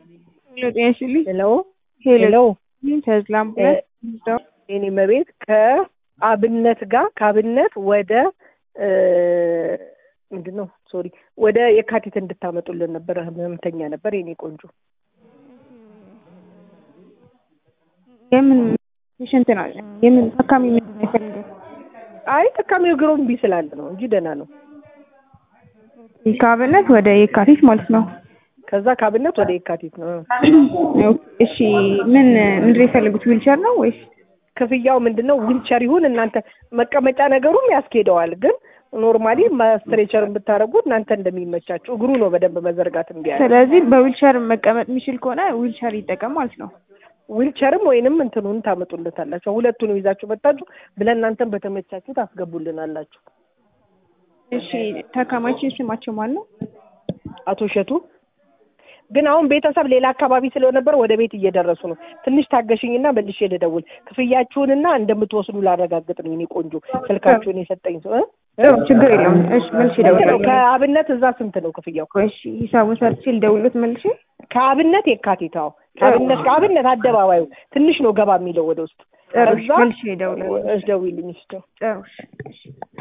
ሄሎ ጤና ይስጥልኝ። ሄሎ ሄሎ ሄሎ ተዝላ አምቡላንስ የኔ መቤት ከአብነት ጋር ከአብነት ወደ ምንድን ነው ሶሪ ወደ የካቲት እንድታመጡልን ነበረ። ህመምተኛ ነበር የኔ ቆንጆ። የምን ፔሽንት ነው? የምን ታካሚ ምንድን ነው የፈለገው? አይ ታካሚው እግሩ እምቢ ስላለ ነው እንጂ ደህና ነው። ከአብነት ወደ የካቲት ማለት ነው። ከዛ ከአብነት ወደ የካቲት ነው። እሺ ምን ምንድን ነው የፈለጉት? ዊልቸር ነው ወይስ ክፍያው ምንድን ነው? ዊልቸር ይሁን እናንተ መቀመጫ ነገሩም ያስኬደዋል። ግን ኖርማሊ ማስትሬቸር ብታደርጉ እናንተ እንደሚመቻችሁ እግሩ ነው በደንብ መዘርጋት እምቢ ያለ። ስለዚህ በዊልቸር መቀመጥ የሚችል ከሆነ ዊልቸር ይጠቀም ማለት ነው። ዊልቸርም ወይንም እንትኑን ታመጡለታላችሁ። ሁለቱንም ይዛችሁ መጣችሁ ብለን እናንተን በተመቻችሁ ታስገቡልናላችሁ። እሺ ታካማችን ስማቸው ማን ነው? አቶ እሸቱ ግን አሁን ቤተሰብ ሌላ አካባቢ ስለነበር ወደ ቤት እየደረሱ ነው። ትንሽ ታገሽኝና መልሼ ልደውል። ክፍያችሁንና እንደምትወስዱ ላረጋግጥ ነው። የእኔ ቆንጆ ስልካችሁን የሰጠኝ ሰው እ? ችግር የለውም። እሺ መልሼ ስንት ነው? እደውላለሁ። ከአብነት እዛ ስንት ነው ክፍያው? እሺ ሂሳቡን ሰርቼ ልደውልሎት መልሼ ከአብነት የካቲት አዎ፣ ከአብነት ከአብነት አደባባዩ ትንሽ ነው ገባ የሚለው ወደ ውስጥ ጥሩ እሺ፣ ከዛ መልሼ እደውላለሁ። እደውይልኝ እስኪ ጥሩ እሺ፣ እሺ